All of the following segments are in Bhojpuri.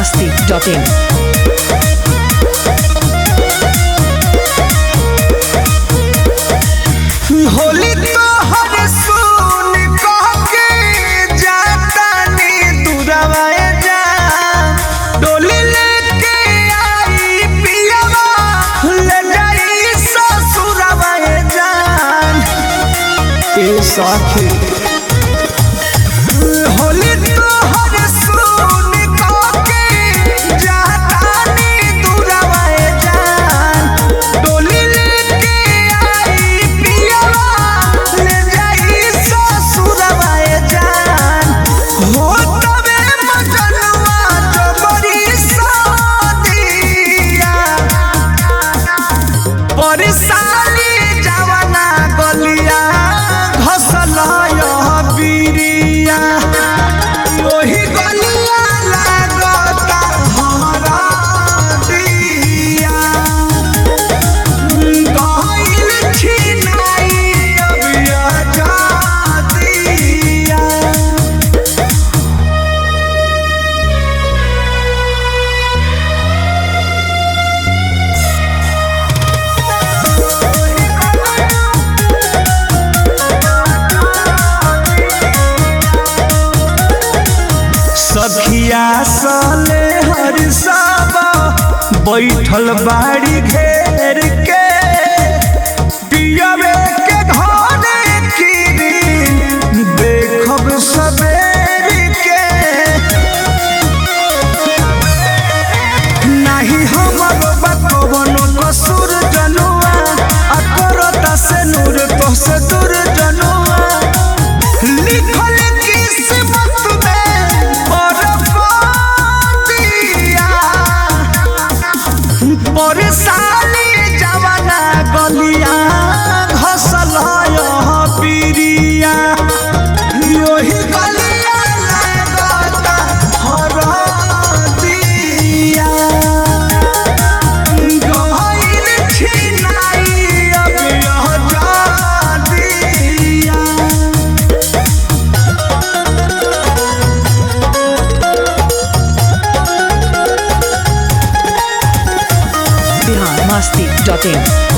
masti.in. होली तोहर सुन कह के जातानी दुरावाए जा डोली लेके आई पियवा ले जाई ससुरावाए जान ए साथी होली तोहर सुन कह के जातानी दुरावाए जान डोली लेके आई पियवा ले जाई ससुरावाए जान हो तबे मजनुआ जबरी सादिया परिसाली जवाना गलिया घसल बीरिया ओही गलिया लागता हरा दिया गइल छिनाई अबिया जातिया सखिया साले हर साबा बैठल बाड़ी घेर के पियवे के घरे की देखब सबेर के नाही हमर बकवनो कसूर जनुआ आ करता से नूर तो से दूर जनुआ लिखल किस्मत में बरबादिया बरसाली जवाना गलिया घसल पीरिया योही गलिया लागता हरदिया गइल छिनाई अबिया जादिया Bihar masti.in.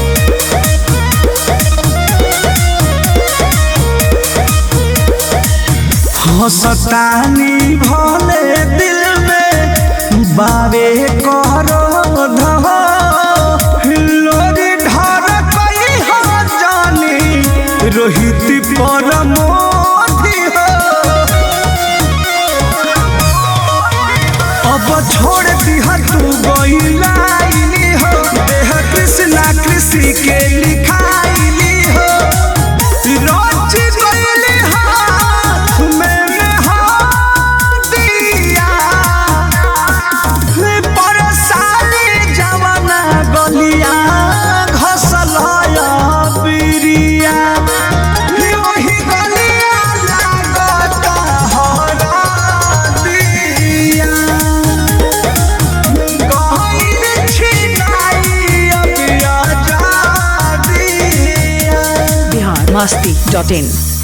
हसतानी भले दिल में बावे करो धो लोरी ढर कई हो जानी रोहित पर मोदी हो अब छोड़ दिहा तू गईलाइली हो देह कृष्णा कृषि के लिखाइली हो रोज गईली हाथ में मेहदिया परसाली जवाना गलिया घसल बिरिया ओही गलिया लागता हरा दिया गइल छिनाई अबिया जादिया Bihar masti.in.